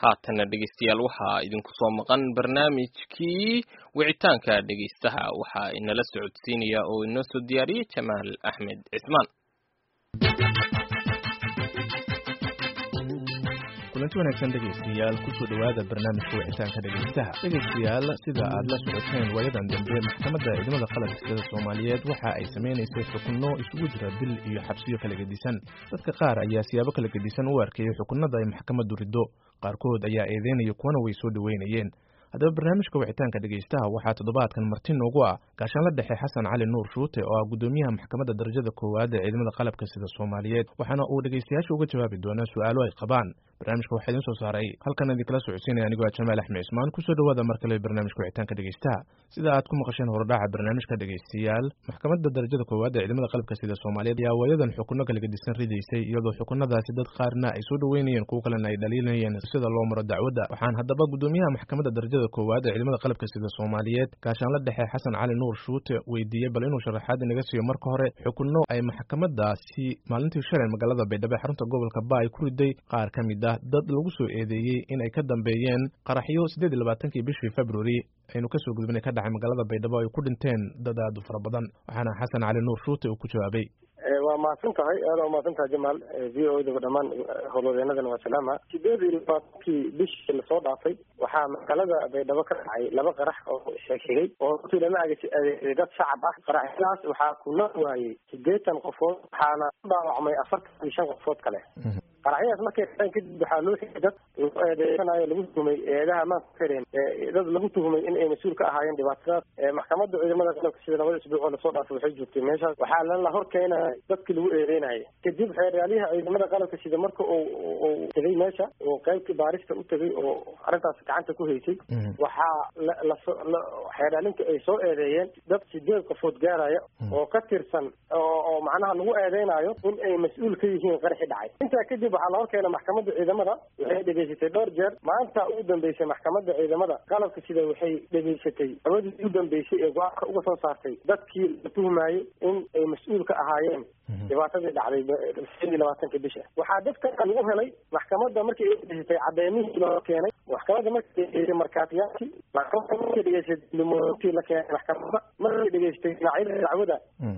haatana dhegeystayaal waxaa idinku soo maqan barnaamijkii wicitaanka dhegeystaha waxaa inala socodsiinaya oo inoo soo diyaariyey jamaal axmed cismaan kulanti wanaagsan dhegaystayaal kusoo dhowaada barnaamijka wicitaanka dhegaystaha dhegaystayaal sida aad la socoteen waayadan dambe maxkamadda ciidamada qalabka sida soomaaliyeed waxa ay samaynaysay xukunno isugu jira bil iyo xabsiyo kala gedisan dadka qaar ayaa siyaabo kala gedisan u arkayay xukunnada ay maxkamaddu riddo qaarkood ayaa eedeynaya kuwana way soo dhoweynayeen haddaba barnaamijka wicitaanka dhegaystaha waxaa toddobaadkan marti noogu ah gaashaanla dhexe xasan cali nuur shuute oo ah guddoomiyaha maxkamadda darajada koowaad ee ciidamada qalabka sida soomaaliyeed waxaana uu dhegaystayaasha uga jawaabi doonaa su-aalo ay qabaan barnaamijka waxaa idiin soo saaray halkan idinkala socodsiinaya anigoo ah jamaal axmed cismaan kusoo dhowaada mar kale barnaamijka wicitaanka dhegaystaha sida aad ku maqasheen horodhaca barnaamijka dhegaystayaal maxkamadda darajada koowaad ee ciidamada qalabka sida soomaaliyeed ayaa waayadan xukunno kala gedisan ridaysay iyadoo xukunadaasi dad qaarna ay soo dhoweynayeen kuwo kalena ay dhaliilayeen sida loo maro dacwadda waxaan haddaba guddoomiyaha maxkamadda darajada koowaad ee ciidamada qalabka sida soomaaliyeed gaashaanla dhexe xasan cali nuur shuute weydiiyey bal inuu sharaxaad inaga siiyo marka hore xukunno ay maxkamadaasi maalintii shalay magaalada baydhabo ee xarunta gobolka ba ay ku riday qaar ka mid ah dad lagu soo eedeeyey in ay ka dambeeyeen qaraxyo siddeed iyo labaatankii bishii februari aynu kasoo gudbinay ka dhacay magaalada baydhabo ay ku dhinteen dad aad u fara badan waxaana xasan cali nuur shuute uu ku jawaabay waa mahadsan tahay aada waa mahadsan tahay jamaal v o daba dhamaan howlwadeenadana waa salaama sideed iyo labaatankii bishii lasoo dhaafay waxaa magaalada baydhabo ka dhacay laba qarax oo sheegshegay oo runtii lama adeegsaday dad shacab ah qaraxyadaas waxaa kuna waayey sideetan qofood waxaana ku dhaawacmay afartan iyo shan qofood kale qaraxyadaas markay dhaceen kadib waxaa loo xigay dad lagu eedeysanayo lagu tuhumay eedaha maanta kareen dad lagu tuhumay in ay mas-uul ka ahaayeen dhibaatadaas maxkamadda ciidamada qalabka sida labada isbuuc oo lasoo dhaafay waxay joogtay meeshaas waxaa lala hor keenaya dadkii lagu eedeynayay kadib xeeryaaliha ciidamada qalabka sida marka uu uu tegay meesha oo qaybtii baarista u tegay oo arrintaas gacanta ku haysay waxaa la xeeryaalinka ay soo eedeeyeen dad sideed qofood gaaraya oo ka tirsan oo macnaha lagu eedeynayo in ay mas-uul ka yihiin qaraxi dhacay intaa kadib waxaa la hor keena maxkamadda ciidamada waxay dhegaysatay dhowr jeer maanta ugu dambeysay maxkamadda ciidamada qalabka sida waxay dhegaysatay awadii ugu dambeysay ee go-aanka uga soo saartay dadkii la tuhmayey in ay mas-uul ka ahaayeen dhibaatadii dhacday sideed iyo labaatanka bisha waxaa dadka lagu helay maxkamadda markii ay dhegaysatay cadeymihii loo keenay maxkamadda markay dhegaysatay markaatiyaashii maxkamadda markay dhegaysatay limoontii la keenay maxkamadda markay dhegaysatay dhinacyada dacwada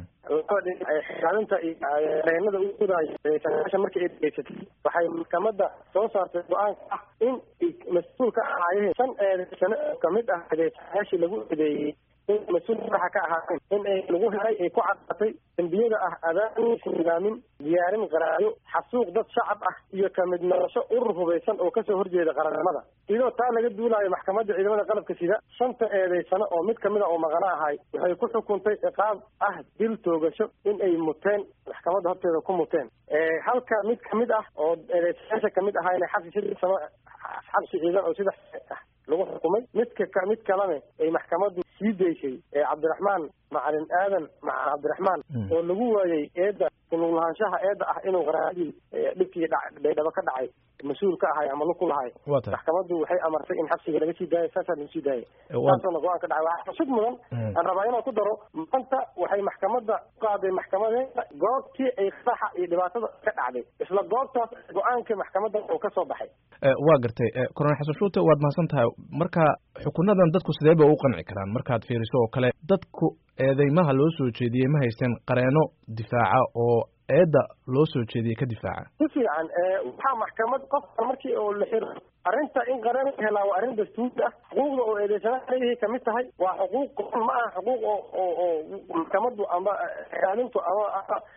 xaalinta iyo reenada u gudaayo sagaashan markii ay dhegaysatay waxay maxkamadda soo saartay go-aanka ah in mas-uul ka ahaayeen shan eedeysano oo kamid ah eedeysayaashii lagu eedeeyey in mas-uul madaxa ka ahaayeen in ay lagu helay ay ku caddaatay dembiyada ah adaamin nidaamin diyaarin qaraayo xasuuq dad shacab ah iyo kamid noqosho urur hubaysan oo kasoo horjeeda qarannimada iyadoo taa laga duulayo maxkamadda ciidamada qalabka sida shanta eedeysano oo mid kamid a oo maqana ahay waxay ku xukuntay ciqaab ah dil toogasho in ay muteen maxkamadda horteeda ku muteen halka mid kamid ah oo eedeysayaasha kamid ahaa inay xabsi saddex sano xabsi ciidan oo sidex ah lagu xukumay midka mid kalena ay maxkamaddu sii daysay cabdiraxmaan macalin aadan macalin cabdiraxmaan oo lagu waayey eedda kunug lahaanshaha eedda ah inuu qaraadii dhibkii baydhabo ka dhacay mas-uul ka ahay ama luku lahay maxkamaddu waxay amartay in xabsiga laga sii daayo saasaa lagu sii daayay saasona go-aan ka dhacay waxaa xusud mudan aan rabaa inaan ku daro maanta waxay maxkamadda u qaaday maxkamadeeda goobtii ay qaraxa iyo dhibaatada ka dhacday isla goobtaas go-aanka maxkamadda oo ka soo baxay waa gartay corona xasan shuute waad mahadsan tahay marka xukunadan dadku sidee ba u qanci karaan markaad fiiriso oo kale dadku eedeymaha loo soo jeediyey ma haysteen qareeno difaaca oo eedda loo soo jeediyey ka difaaca si fiican waxaa maxkamad qofka markii oo la xiro arrinta in qareen la helaa waa arrin dastuuri ah xuquuqda oo eedeysanaha leeyahay kamid tahay waa xuquuq qoran ma aha xuquuq oo oo oo maxkamaddu ama xaalintu ama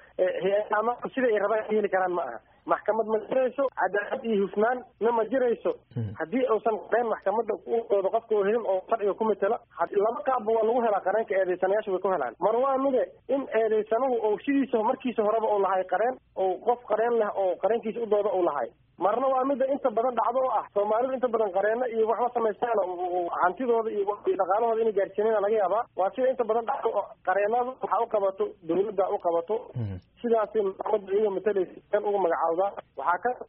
ama sida ay rabaan heli karaan ma aha maxkamad ma jirayso cadaalad iyo hufnaan na ma jirayso haddii uusan qareen maxkamadda udooda qofka oo helin oo sharciga ku matela laba qaabba waa lagu helaa qareenka eedeysanayaasha way ku helaan mar waa mide in eedeysanuhu oo sidiisa markiisa horeba uu lahay qareen oo qof qareen leh oo qareenkiisa udooda uu lahay marna waa mida inta badan dhacdo oo ah soomaalidu inta badan qareeno iyo waxba samaystaan hantidooda iyo dhaqaalahooda inay gaarsiinana laga yaabaa waa sida inta badan dhacdo oo qareenada waxaa u qabato dawladda u qabato sidaasi maxkamadda iyaga matalaysa kan uga magacaawdaa waxaa ka jirto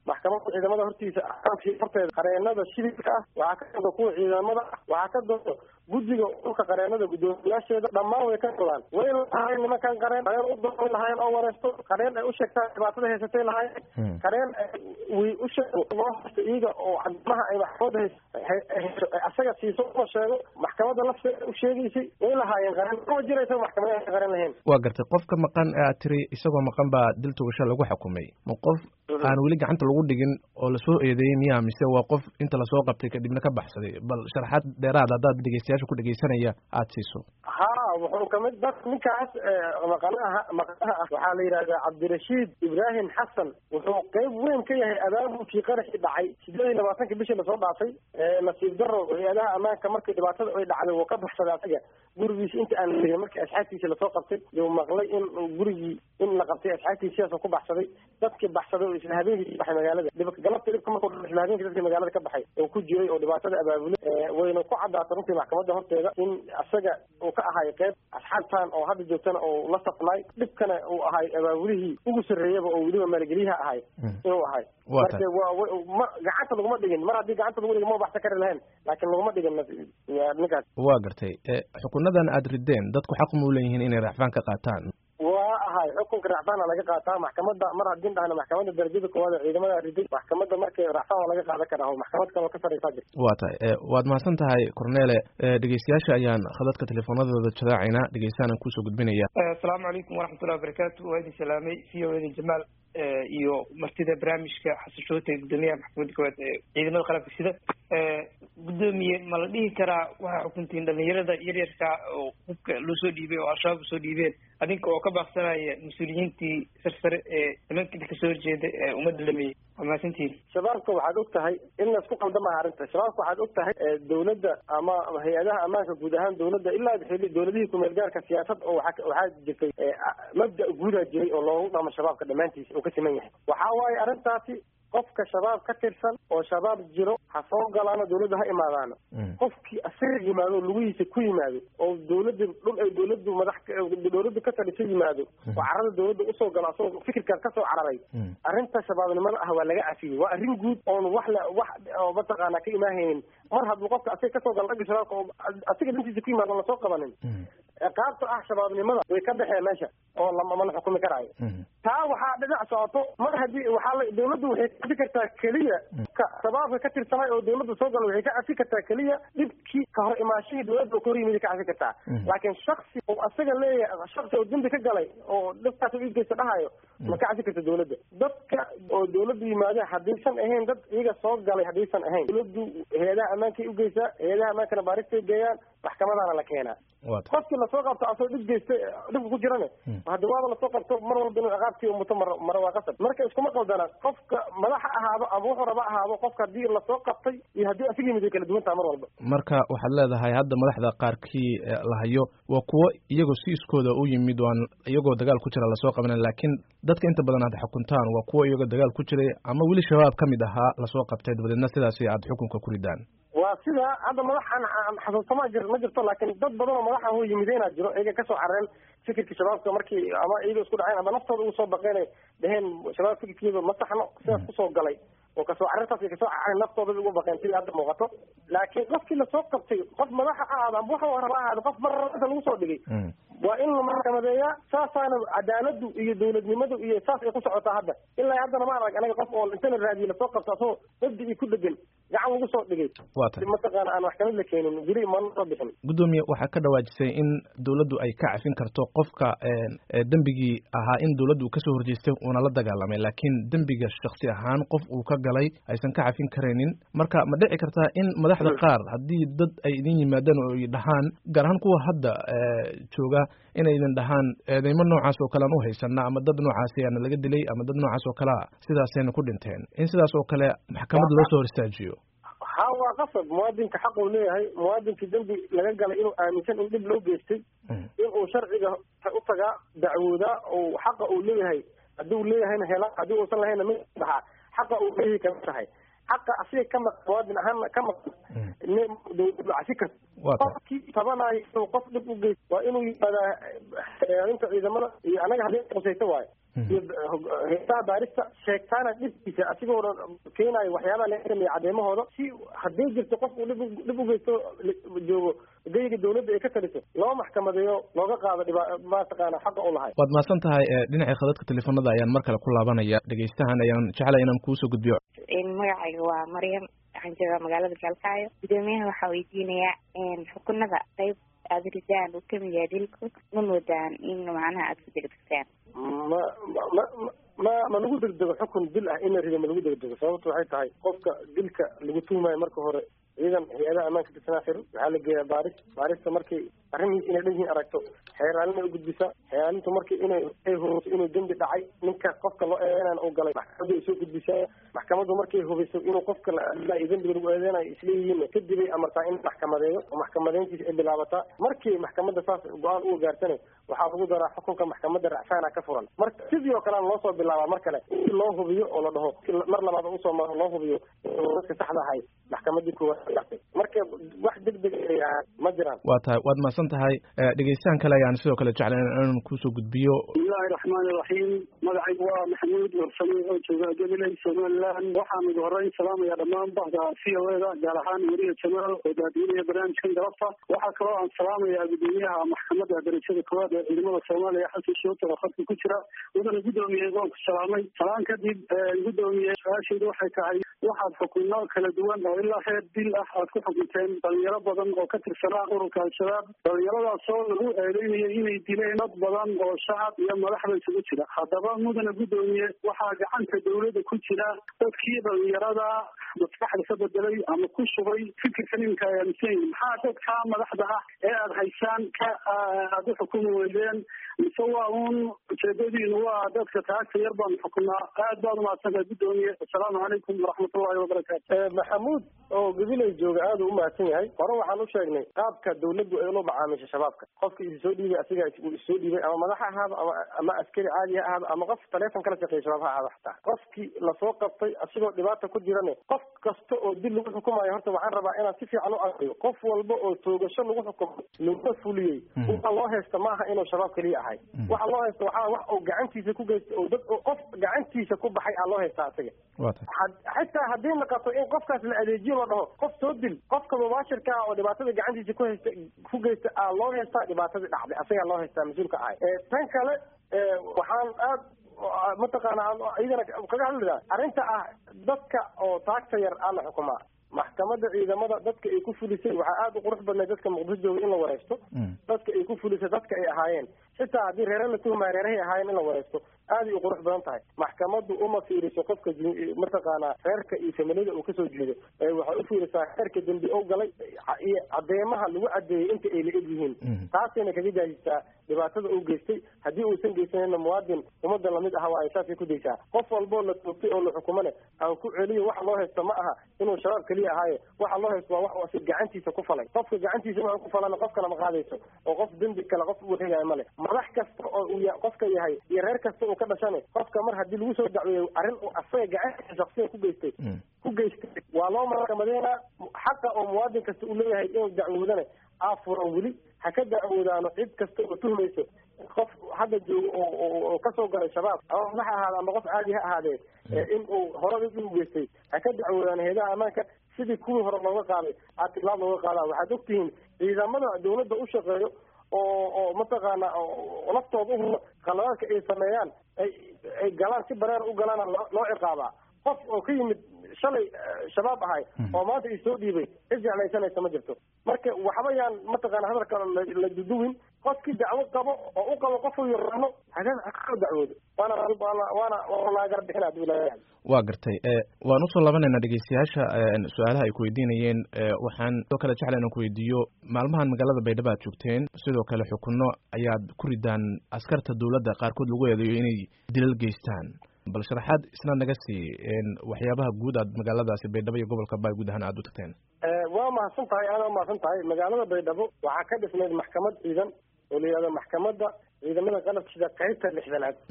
maxkamadda ciidamada hortiisa axkaamkii horteeda qareenada shidilka ah waxaa ka dooda kuwa ciidamada ah waxaa ka dooda guddiga dhulka qareenada guddoomiyaasheeda dhammaan way ka dodaan way lahaayeen nimankan qareen qareen u doon lahaayeen oo wareesto qareen ay u sheegtaan dhibaatada haysatay lahaayeen qareen way u sheego loo haysto iyaga oo cadamaha ay maxkamadda hayso asaga siiso uma sheego maxkamadda lafteeda u sheegaysay way lahaayeen qareen ma jiraysa maxkamada ay qareen lahayn waa gartay qofka maqan ee aad tiri isagoo maqan baa dil togasho lagu xukumay ma qof aan weli gacanta lagu dhigin oo lasoo eedeeyey miyaa mise waa qof inta lasoo qabtay kadibna ka baxsaday bal sharaxaad dheeraad haddaad dhegeystayaasha ku dhegeysanaya aada siiso ha wuxuu kamid dad ninkaas maqanaha maqanaha ah waxaa la yidhahdaa cabdirashiid ibraahim xasan wuxuu qeyb weyn ka yahay abaabulkii qaraxii dhacay sideed iyo labaatanki bishii lasoo dhaafay nasiib daro hay-adaha ammaanka markii dhibaatada ay dhacday wuu ka baxsaday asaga gurigiisa inta aan tegin markii asxaabtiisa lasoo qabtay yuu maqlay in gurigii in la qabtay asxaabtiisa sidaasoo ku baxsaday dadkii baxsaday oo isla habeenkii baxay magaalada galabta dhibka markuu isla habeenkii dadkii magaalada ka baxay oo ku jiray oo dhibaatada abaabulay wayna ku caddaatay runtii maxkamadda horteeda in asaga uu ka ahay qeyb asxaabtan oo hadda joogtana oo la safnay dhibkana uu ahay abaabulihii ugu sarreeyaba oo weliba maalgeliyaha ahay inuu ahay marka waa gacanta laguma dhigin mar haddii gacanta lagu dhigin ma baxsan kari lahayn laakiin laguma dhigin ninkaas waa gartay xukunadan aada rideen dadku xaq ma u leeyihiin inay racfaan ka qaataan waa ahay xukunka racfaana laga qaataa maxkamadda mar haddin dhahna maxkamadda darajada koowaad ee ciidamada riday maxkamadda markay racfaan waa laga qaadan karaa maxkamad kaloo ka sarreysaa jirta waa tahay waad mahadsan tahay cornele dhegeystayaasha ayaan khadadka teleefoonadooda jadaacaynaa dhegeystaana kusoo gudbinaya asalaamu calaykum waraxmatullahi wabarakaatu waa idin salaamay v o eda jamaal iyo martida barnaamijka xasan shoote guddoomiyaha maxkamadda koowaad ee ciidamada qalabka sida guddoomiye ma la dhihi karaa waxaa xukuntiin dhalinyarada yaryarka oo hubka loo soo dhiibay oo al-shabaab usoo dhiibeen adinka oo ka baaqsanaya mas-uuliyiintii sarsare ee nimanka kasoo horjeeda ee ummadda lameeyey waa mahadsantihin shabaabka waxaad og tahay in laisku qaldamaha arrinta shabaabka waxaad og tahay dawladda ama hay-adaha ammaanka guud ahaan dawladda ilaa xili dawladihii kumeel gaarka siyaasad oo waa waxaa jirtay mabda guudaa jiray oo loogu dhamo shabaabka dhammaantiisa uu ka siman yahay waxaa waaye arrintaasi qofka shabaab ka tirsan oo shabaab jiro ha soo galaano dawladda ha imaadaano qofkii asaga yimaado lugihiisa ku yimaado oo dawladda dhul ay dawladdu madax dawladdu ka taliso yimaado oo carada dawladda usoo galo asagoo fikirkaas kasoo cararay arrinta shabaabnimada ah waa laga cafiyey waa arrin guud oon wax la wax oo mataqaana ka imaahaynin mar hadduu qofka asaga kasoo galo dhagga shabaabka oo asiga dantiisa ku yimaado lasoo qabanin ciqaabta ah shabaabnimada way ka baxeen meesha oo lama la xukumi karaayo taa waxaa dhinac socoto mar haddii waxaa la dawladdu waxay ka cafi kartaa keliya ka shabaabka ka tirsanay oo dawladda soo gala waxay ka cafi kartaa keliya dhibkii ka hor imaashihii dawladda oo ka hor yimid ka cafi kartaa laakiin shaksi oo asaga leeyahay shaksi oo dembi ka galay oo dhibkaas u igeysta dhahayo ma ka cafi karta dawladda dadka oo dawladdu yimaadeen haddaysan ahayn dad iyaga soo galay haddaysan ahayn dawladdu hay-adaha ammaankay ugeysaa hay-adaha ammaankana baaristay geeyaan maxkamadaana la keenaa qofkii lasoo qabto asoo dhib geysta dhibka ku jirane hadda waaba lasoo qabto mar walba inuu ciqaabtii umuto mar mara waa qasab marka iskuma qaldana qofka madaxa ahaado ama wuxuu raba ahaado qofka haddii lasoo qabtay iyo haddii asiga yimid way kala duwan taha mar walba marka waxaad leedahay hadda madaxda qaarkii la hayo waa kuwo iyagoo si iskooda u yimid waan iyagoo dagaal ku jira lasoo qabanan laakiin dadka inta badan aad xukuntaan waa kuwo iyagoo dagaal ku jiray ama weli shabaab ka mid ahaa lasoo qabtay dabadeedna sidaasi aad xukunka ku ridaan waa sida hadda madaxan xasuustama jir ma jirto laakiin dad badan oo madaxa ho yimideenaa jiro iyaga kasoo carareen fikirka shabaabka markii ama iyaga isku dhaceen ama naftooda ugu soo baqeen dheheen shabaab fikirkeeda ma saxno sidaas kusoo galay oo kasoo carartaas kasoo carareen naftooda ugu baqeen sidii hadda muuqato laakiin qofkii lasoo qabtay qof madaxa ahaado ama waxa raba ahaado qof mararanta lagu soo dhigay waa in la maxkamadeeyaa saasaana cadaaladu iyo dawladnimadu iyo saas ay ku socotaa hadda ilaa haddana ma arag anaga qof oo inta la raadiye lasoo qabto asagoo dabdi iyo ku dhegan gacan lagu soo dhigay waa tahay mataqaana aan maxkamad la keenin weli mana soo bixin guddoomiye waxaa ka dhawaajisay in dawladdu ay ka cafin karto qofka dembigii ahaa in dawladdu kasoo horjeestay uuna la dagaalamay laakiin dembiga shaksi ahaan qof uu ka galay aysan ka cafin karaynin marka ma dhici kartaa in madaxda qaar haddii dad ay idin yimaadaan oo ay dhahaan gaar ahaan kuwa hadda jooga inaydan dhahaan eedeymo noocaas oo kale aan u haysana ama dad noocaasi aana laga dilay ama dad noocaas oo kalea sidaasayna ku dhinteen in sidaas oo kale maxkamadda loo soo hor istaajiyo ha waa qasab muwaadinka xaq uu leeyahay muwaadinkii dembi laga galay inuu aaminsan in dhib loo geystay inuu sharciga u tagaa dacwoodaa oo xaqa uu leeyahay haddii leeyahayna hela haddii uusan lahayna mi baxaa xaqa uu leeyahay kama tahay xaqa asiga ka maqan muwaadin ahaan ka maqan casi karta qofkii tabanayo inuu qof dhib u geysto waa inuu yimaadaa inta ciidamada iyo anaga haddii qusayto waayo iyo heesaha baarista sheegtaana dhibkiisa asigoona keenayo waxyaabaha laga sameeya cadeemahooda si haddii jirto qof uu dhib dhib ugeysto joogo geyga dawladda ay ka taliso loo maxkamadeeyo looga qaado dhiba mataqaana xaqa u lahay waad mahadsan tahay dhinaca khadadka teleefanada ayaan mar kale ku laabanaya dhegeystahan ayaan jeclay inaan kuusoo gudbiyo magacayga waa maryam waxaan joogaa magaalada gaalkaayo gudoomiyaha waxaa weydiinayaa xukunada qayb aada ridaan uu kamid yahay dilku ma moodaan in macnaha aada ku degdegtaan ma ma ma ma lagu degdego xukun dil ah in la rido ma lagu degdego sababtu waxay tahay qofka dilka lagu tuhmayo marka hore ciidan hay-adaha ammaanka tirsanaa xiro waxaa la geeyaa baaris baarista markay arrimihiis inay dhan yihiin aragto xeeraalina ugudbisaa xeeraalintu markii inay ay hubeyso inuu dembi dhacay ninka qofka loo eedeynaan u galay maxkamaddu ay soo gudbisaa maxkamaddu markay hubeyso inuu qofka la dembiga lagu eedeynayo isleeyihiin kadibay amartaa in maxkamadeeyo oo maxkamadeyntiisa ay bilaabataa markii maxkamadda saas go-aan uga gaartana waxaa lagu daraa xukunka maxkamadda racfaana ka furan marka sidii oo kalena loo soo bilaabaa mar kale in loo hubiyo oo la dhaho mar labaad usoo maro loo hubiyo dadka saxda ahay maxkamadii koowaad marka wax degdeg ma jiraan waa tahay waad mahadsan tahay dhegeystahan kale ayaan sidoo kale jeclay inaan kuusoo gudbiyo bismillahi raxmaani raxiim magacaygu waa maxamuud warsame oo jooga gabiley somaliland waxaan ugu horeyn salaamaya dhammaan bahda c o eda gaar ahaan weriya jamaal oo daadiinaya barnaamijkan galabta waxaa kaloo aan salaamayaa gudoomiyaha maxkamadda darajada koowaad ee ciidamada soomaaliya xasan shootar oo khadka ku jira wadana gudoomiyey waan ku salaamay salaan kadib gudoomiye su-aashaydu waxay tahay waxaad xukunno kala duwan oo ilaa heer dil ah aad ku xukunteen dhalinyaro badan oo ka tirsanaa ururka al-shabaab dhalinyaradaasoo lagu eedeynaya inay dileen dad badan oo shacab iyo madaxda isugu jira haddaba mudana gudoomiye waxaa gacanta dawladda ku jira dadkii dhalinyarada maskaxda ka bedelay ama ku shubay fikirka ninka ay aaminsan yihin maxaa dadka madaxda ah ee aada haysaan ka aada u xukumi weydeen mise waa uun ujeedadiinu waa dadka taagta yar baan xukunaa aad baad umahadsantahay gudoomiye assalaamu calaykum waraxmatullahi wabarakaatu maxamuud oo gabiley jooga aada u umahadsan yahay hore waxaan u sheegnay qaabka dawladdu ay ula macaamisha shabaabka qofka isi soo dhiibay asiga uu issoo dhiibay ama madax ha ahaado ama ama askari caadi ha ahaado ama qof taleefon kala shaqeeya shabaab ha ahaado xataa qofkii lasoo qabtay asigoo dhibaata ku jirane qof kasta oo dil lagu xukumayo horta waxaan rabaa inaan si fiican u aqriyo qof walba oo toogasho lagu xukumo laguna fuliyey waxa loo haysta maaha inuu shabaab keliya ahay waxa loo haysta waxaa wax uu gacantiisa ku geysta oo dad qof gacantiisa ku baxay aa loo haystaa asiga xitaa haddii naqato in qofkaas la adeejiyo la dhaho qof soo dil qofka mubaashirka ah oo dhibaatada gacantiisa ku haysta ku geysta aa loo haystaa dhibaatadii dhacday asagaa loo haystaa mas-uulka ahay tan kale waxaan aad mataqaana iyadana kaga hadlidaa arrinta ah dadka oo taagta yar aa la xukumaa maxkamadda ciidamada dadka ay ku fulisay waxaa aada u qurux badnay dadka muqdisho jooga in la wareysto dadka ay ku fulisay dadka ay ahaayeen xitaa haddii reere la tuhmaya reerahay ahaayeen in la wareysto aaday u qurux badan tahay maxkamaddu uma fiiriso qofka mataqaanaa reerka iyo familiyada uu kasoo jeedo waxay u fiirisaa reerka dembi o galay iyo cadeemaha lagu cadeeyey inta ay la eg yihiin taasayna kaga jaajisaa dhibaatada uu geystay haddii uusan geysanina muwaadin ummadda lamid aha waa ay saasay ku daysaa qof walboo la toogtay oo la xukumane aan ku celiyo waxa loo haysto ma aha inuu shabaab keliya ahaaye waxa loo haysto waa wax si gacantiisa ku falay qofka gacantiisa wuxuu ku falana qof kale ma qaadayso oo qof dembi kale qof u wareegaya male madax kasta oo uu qofka yahay iyo reer kasta uu ka dhashane qofka mar haddii lagu soo dacweeyo arrin uu asaga gacantiisa shaksiya ku geystay ku geystay waa loo maxkamadeynaa xaqa oo muwaadin kasta uu leeyahay inuu dacwoodane aafuran weli ha ka dacwoodaano cid kasta oo tuhmayso qof hadda joogo oo kasoo galay shabaab ama madax ha ahaada ama qof caadi ha ahaadee in uu horada u geystay ha ka dacwoodaan heedaha ammaanka sidii kuwii hore looga qaaday atilaab looga qaadaa waxaad ogtihiin ciidamada dawladda u shaqeeyo oo oo mataqaana laftooda uhuro qaladaadka ay sameeyaan ay ay galaan si bareer u galaana loo ciqaabaa qof oo ka yimid shalay shabaab ahay oo maanta i soo dhiibay cid jeclaysanaysa ma jirto marka waxba yaan mataqaana hadalka la duduwin qofkii dacwo qabo oo u qabo qofuu yaraano hakasoo dacwoodo waana waana waana laagara bixin haduu leeyahay waa gartay waan usoo labanaynaa dhegeystayaasha su-aalaha ay ku weydiinayeen waxaan sidoo kale jecla inaan ku weydiiyo maalmahan magaalada baydhabo aad joogteen sidoo kale xukunno ayaad ku ridaan askarta dawladda qaarkood lagu eedeeyo inay dilal geystaan bal sharaxaad isna naga sii waxyaabaha guud aad magaaladaasi baydhabo iyo gobolka baay guud ahaan aad u tagteen waa mahadsan tahay aada umahadsan tahay magaalada baydhabo waxaa ka dhisnayd maxkamad ciidan oo la yihahdo maxkamadda ciidamada qalabka sida qaybta lixdanaad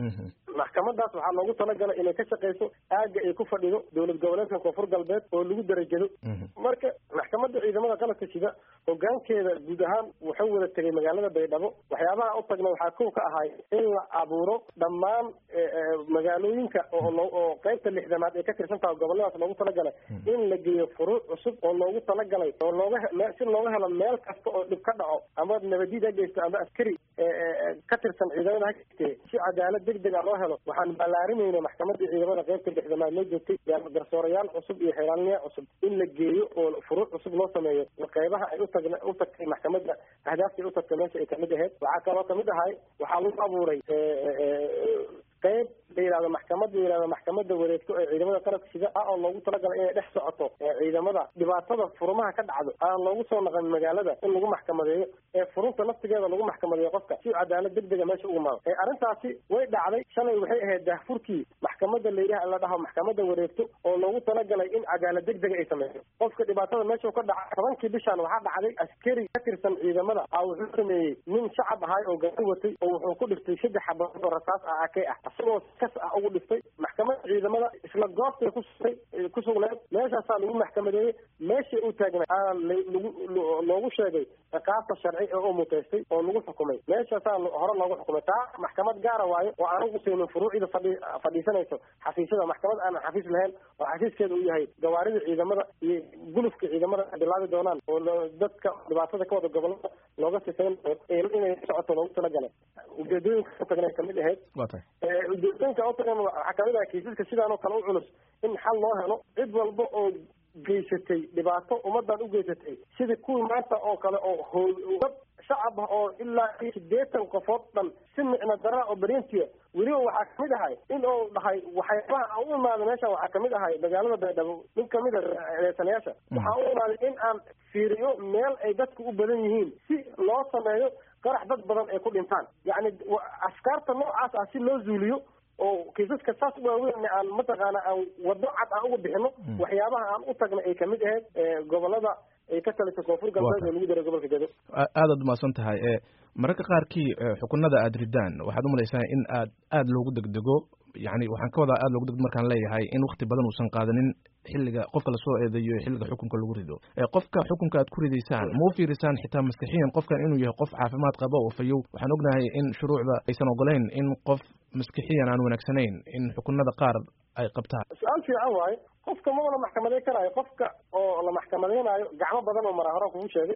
maxkamadaas waxaa loogu talagalay inay ka shaqeyso aaga ay ku fadhido dowlad goboleedka koonfur galbeed oo lagu darajado marka maxkamadda ciidamada qalabka sida hogaankeeda guud ahaan wuxuu wada tegay magaalada baydhabo waxyaabaha u tagna waxaa kow ka ahay in la abuuro dhammaan magaalooyinka oo qeybta lixdanaad ay ka tirsan tahay goboladaas loogu talagalay in la geeyo furuuc cusub oo loogu talagalay oo looga si looga helo meel kasta oo dhib ka dhaco ama nabadiid ha geysto ama askari ka tirsan ciidamada ha geystee si cadaalad deg deg a loo helo waxaan ballaarimayna maxkamadda ciidamada qeybta lixdanaad loo joogtay garsoorayaal cusub iyo xeelaalniya cusub in la geeyo oo furuuc cusub loo sameeyo qeybaha ay utag u tagtay maxkamadda ahdaafta ay u tagtay meesha ay kamid ahayd waxaa kaloo kamid ahay waxaa lagu abuuray qeyb la yihahdo maxkamad la yihahdo maxkamadda wareegto ee ciidamada qalabka sida ah oo loogu talagalay inay dhex socoto ciidamada dhibaatada furumaha ka dhacdo aan loogu soo naqan magaalada in lagu maxkamadeeyo ee furunta naftigeeda lagu maxkamadeeyo qofka si cadaalad deg dega meesha ugu maado arrintaasi way dhacday shalay waxay ahayd daahfurkii maxkamadda layidhaha la dhaho maxkamadda wareegto oo loogu talagalay in cadaalad deg dega ay sameyso qofka dhibaatada meesha ka dhaca tobankii bishaan waxaa dhacday askari ka tirsan ciidamada a wuxuu sameeyey nin shacab ahay oo gaari watay oo wuxuu ku dhiftay saddex xabadood oo rasaas ah akey ah isagoo kas ah ugu dhiftay maxkamadda ciidamada isla goobtay kusugtay ku sugneed meeshaasaa lagu maxkamadeeyey meeshay u taagnay aa lagu loogu sheegay ciqaabta sharci ee u muteystay oo lagu xukumay meeshaasaa hore loogu xukumay taa maxkamad gaara waayo oo aan ugusaynin furuucida fadhi fadhiisanayso xafiisyada maxkamad aanan xafiis lahayn oo xafiiskeeda uu yahay gawaarida ciidamada iyo gulufka ciidamada bilaabi doonaan oo dadka dhibaatada ka wada gobolada looga sifayn inay socoto loogu talagalay ujeedooyinka utagna kamid ahayd ujeedooyinka utagan waxaa kamid ahay kiisaska sidaan oo kale u culus in xal loo helo cid walba oo geysatay dhibaato ummadan u geysatay sidii kuwii maanta oo kale oo howdad shacab ah oo ilaa sideetan qofood dhan si micno dara oo berientiya weliba waxaa kamid ahay in uu dhahay waxyaabaha aan u imaaday meesha waxaa kamid ahay magaalada baydhabo nin kamid a reesanayaasha waxaa u imaaday in aan fiiriyo meel ay dadku u badan yihiin si loo sameeyo qarax dad badan ay ku dhintaan yacni askaarta noocaas ah si loo zuuliyo oo kiisaska saas waaweyn aan mataqaana aan wado cad aan uga bixino waxyaabaha aan u tagna ay kamid ahayd gobolada ay ka talisay koonfur galbeed oo lagu daray gobolka gedo aadaad umahadsan tahay mararka qaarkii xukunada aada ridaan waxaad umalaysaa in aad aada loogu degdego yani waxaan ka wadaa aada loogu degdego markaan leeyahay in wakti badan uusan qaadanin xilliga qofka lasoo eedeeyo xilliga xukunka lagu rido qofka xukunka aad ku ridaysaan ma u fiirisaan xitaa maskixiyan qofkan inuu yahay qof caafimaad qaba oo fayow waxaan ognahay in shuruucda aysan ogolayn in qof maskixiyan aan wanaagsanayn in xukunada qaar ay qabtaan su-aal fiican waayo qofka ma wada maxkamadeyn karaayo qofka oo la maxkamadeynayo gacmo badan oo maraa horaan kugu sheegay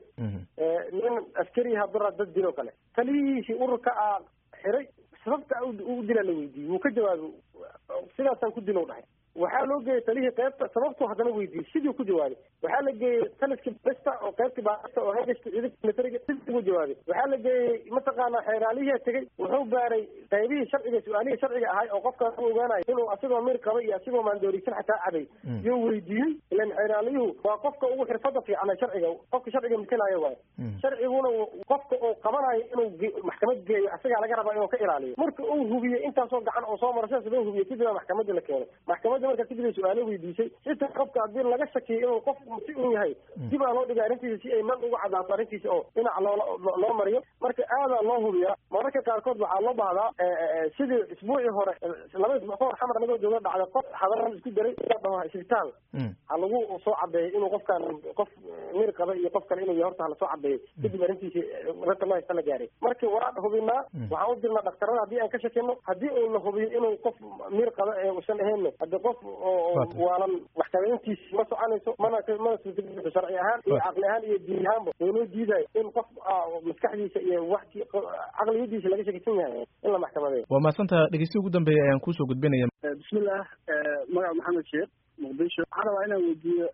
nin askari hadura dad dil oo kale taliyihiisii ururka a xiray sababta u dilaa la weydiiyey wuu ka jawaabay sidaasaan ku dilo dhahay waxaa loo geeyey talihii qaybta sababtuu haddana weydiiyey sidii ku jawaabay waxaa la geeyey taliskii bista oo qaybtii baarista oo hagashta ciidanka militariga sidii ku jawaabay waxaa la geeyey mataqaana xeeraalihii tegey wuxuu baaray qaybihii sharciga su-aalihii sharciga ahay oo qofkaan u ogaanayo inuu asigoo mir qaba iyo asigoo maandoorisan xataa cabay yuu weydiiyey ilan xeeraaliyuhu waa qofka ugu xirfada fiicana sharciga qofka sharciga matalaayo waayo sharciguna qofka uu qabanayo inuu maxkamad geeyo asagaa laga rabaa inuu ka ilaaliyo marka uu hubiyey intaasoo gacan oo soo mara sidaas loo hubiyey kadib maxkamadda la keenay maxkamadda marka kadib ay su-aalo weydiisay xitaa qofka haddii laga shakiyo inuu qof si un yahay dib aa loo dhigay arrintiisa si ay man uga cadaato arrintiisa oo dhinac loo loo mariyo marka aadaa loo hubiyaa mararka qaarkood waxaa loo bahdaa sidii isbuucii hore laba isbuuc kahor xamar anagoo jooga dhacday qof hadaran isku daray dhaho isbitaal ha lagu soo cadeeyo inuu qofkan qof mir qaba iyo qof kale inuu yahay horta halasoo cadeeyo kadib arrintiisi ragta loo haysta la gaaray marka waa hubinaa waxaan u dirnaa dhaktarada haddii aan ka shakino haddii uu la hubiyo inuu qof mir qaba ee usan ahayn haddi qof waalan maxkamadeyntiisi ma soconayso mana mana suurtagelisa sharci ahaan iyo caqli ahaan iyo diin ahaanba waynoo diidayo in qof maskaxdiisa iyo waxti caqliyadiisa laga shakisan yahay in la maxkamadeeyo waa mahadsanta dhegeystihi ugu dambeeya ayaan kuusoo gudbinaya bismillah magaca maxamed sheekh muqdisho waxaan rabaa inaan weydiiyo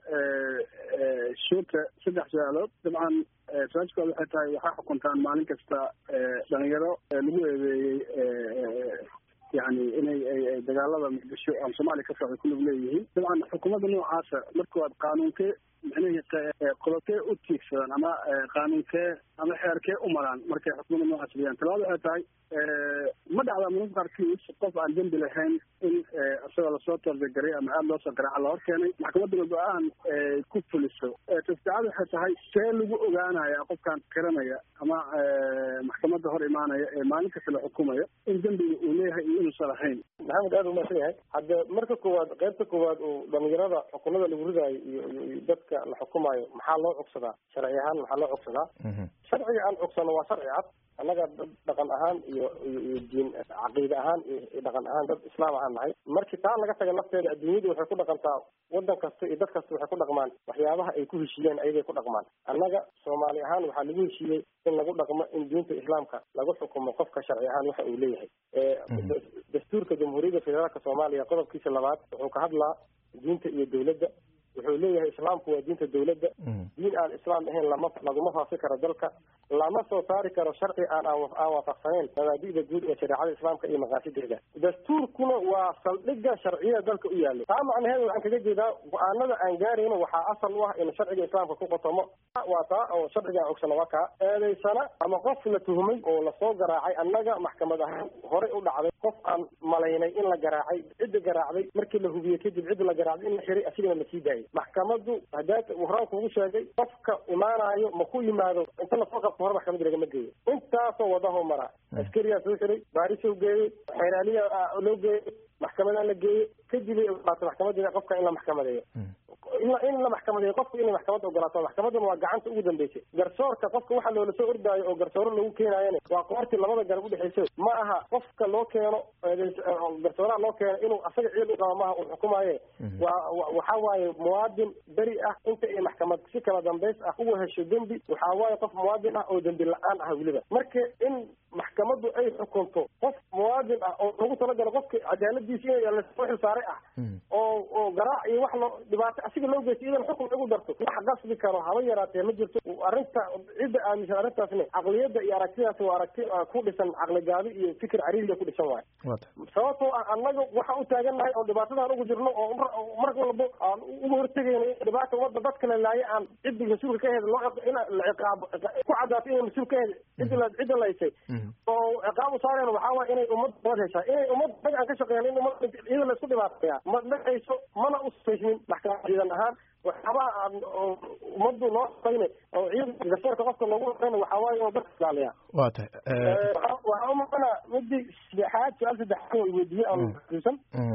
shuurka saddex su-aalood dabcan su-aasha kood waxay tahay waxaa xukuntaan maalin kasta dhalinyaro lagu eedeeyey yani inay ay dagaalada muqdisho ama soomaaliya ka socda kulug leeyihiin dabcan xukuumadda noocaasa markooad qaanuunkee micnihii qodobkee u tiigsadaan ama qaanuunkee ama xeerkee u maraan markay xukuumadda noocaas leeyaan talabaad waxay tahay ma dhacdaa mararka qaarkiis qof aan dembi lahayn in isagoo lasoo toordegaray ama aada loo soo garaaca la hor keenay maxkamaduna go-aan ku fuliso tasdicada waxay tahay see lagu ogaanaya qofkaan qiranaya ama maxkamadda hor imaanaya ee maalin kasta la xukumayo in dembiga uu leeyahay iyo inuusan lahayn maxamed aada umaasan yahay hadda marka koowaad qaybta koowaad uu dhalinyarada xukunada lagu ridaayo iyo iyo dadka la xukumaayo maxaa loo cogsadaa sharci ahaan maxaa loo cogsadaa sharciga aan cogsano waa sharci cad annaga dad dhaqan ahaan iyo iyo diin caqiide ahaan iyo dhaqan ahaan dad islaam ahaan nahay markii taa laga taga lafteeda adduunyadu waxay ku dhaqantaa waddan kasta iyo dad kasta waxay ku dhaqmaan waxyaabaha ay ku heshiiyeen ayagay ku dhaqmaan annaga soomaali ahaan waxaa lagu heshiiyey in lagu dhaqmo in diinta islaamka lagu xukumo qofka sharci ahaan waxa uu leeyahay dastuurka jamhuuriyadda federaalka soomaaliya qodobkiisa labaad wuxuu ka hadlaa diinta iyo dawladda wuxuu leeyahay islaamku waa diinta dawladda diin aan islaam ahayn lama laguma faafi karo dalka lama soo saari karo sharci aan aan waafaqsanayn mabaadi'da guud ee shareecada islaamka iyo maqaasideeda dastuurkuna waa saldhigga sharciyada dalka u yaallay taa macnaheedu waxaan kaga jeedaa go-aanada aan gaarayno waxaa asal u ah in sharciga islaamka ku qotomo waa taa oo sharciga aan ogsano waa kaa eedaysana ama qof la tuhmay oo lasoo garaacay annaga maxkamad ahaan horey u dhacday qof aan malaynay in la garaacay cidda garaacday markii la hubiyey kadib cidda la garaacday in la xiray asigana lasii daayay maxkamadu haddaa horaan kugu sheegay qofka imaanayo ma ku yimaado inta lasoo qabto hore maxkamada lagama geeyo intaasoo wadaho mara askariyaa soo xiray baarisoo geeyey xeeraaliya loo geeyey maxkamadaa la geeyey kadib ay ogolaatay maxkamadda qofka in la maxkamadeeyo in la maxkamadeeyo qofku inay maxkamadda ogolaato maxkamaduna waa gacanta ugu dambeysay garsoorka qofka waxaa loola soo ordaayo oo garsooro lagu keenaayana waa qoortii labada garab udhexeysa ma aha qofka loo keeno garsooraha loo keeno inuu asaga ciil u qabo maaha uu xukumaaye waa waxa waaye muwaadin beri ah inta ay maxkamad si kala dambays ah uga hesho dembi waxaa waaye qof muwaadin ah oo dembi la-aan ah weliba marka in maxkamaddu ay xukunto qof muwaadin ah oo lagu talagalo qofka cadaaladiisa in lasoo xilsaaray ah oo oo garaac iyo wax loo dhibaato asiga loo geystay idan xukun lagu darto wax qasbi karo haba yaraatee ma jirto arrinta cidda aaminsan arrintaasna caqliyadda iyo aragtidaasi waa aragti ku dhisan caqli gaabi iyo fikir cariiriya ku dhisan waayo sababtoo ah annaga waxa u taagannahay oo dhibaatadan ugu jirno oo mar walbo aan uga hortegayno in dhibaata umada dad kale laaye aan ciddi mas-uulka ka heda loo in la ciqaabo ku cadaato inay mas-uul ka heda cidda cidda laysay oo ciqaab u saareen waxaa waaya inay ummad nabad heshaa inay ummad dag aan ka shaqeyn in ummad iyada la isku dhibaataya ma dhexayso mana usaynin maxkamad ciidan ahaan waxyaabaha aan ummaddu noo shaqayna oo ciidanka garsoorka qofka loogu shaqayna waxaa waaye inuu dadka ilaaliya waa tahay waxaa umaqana midii saddexaad su-aal saddexaad way weydiiyey aan xusuusan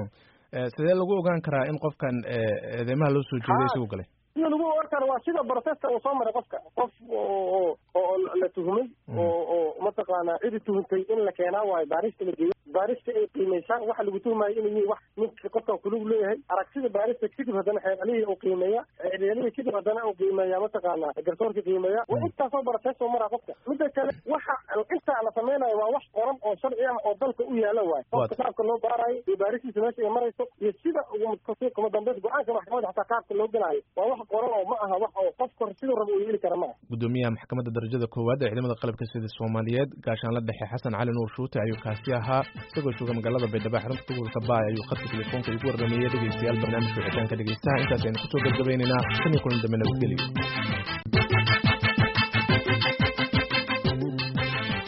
sidee lagu ogaan karaa in qofkan eedeymaha loo soo jeeday isagu galay sida lagu ogaan karo waa sida processka uu soo maray qofka qof oo oo la tuhumay oo oo mataqaanaa cidi tuhuntay in la keenaa waayo baarista la geeyo baarista ay qiimeysaan waxa lagu tuhmayo inuu yihi wax ninka qofkan kulug leeyahay aragtida baarista kadib haddana xeeralihii uu qiimeeya xeeralihii kadib haddana uu qiimeeya mataqaanaa garsoorka qiimeeya waa intaasoo process soo maraa qofka mida kale waxa intaa la sameynayo waa wax qoran oo sharci ah oo dalka u yaala waayo qofka qaabka loo baarayo iyo baaristiisa meesha ay marayso iyo sida kuma dambeys go-aanka maxkamadda xataa qaabka loo gelaayo waa wax qoran oo ma aha wax oo qofka siduu raba uu yeeli kara ma aha gudoomiyaha maxkamadda darajada koowaad ee ciidamada qalabka sida soomaaliyeed gaashaanla dhexe xasan cali nuur shuute ayuu kaasi ahaa isagoo jooga magaalada baydhabo xarunta gobolka baay ayuu khadka telefoonka igu warrameeyey dhegeystayaal barnaamijka wixitaanka dhegeystaha intaas aynu kusoo gabgabaynaynaa tan iyo kulan dambe nabadgelyo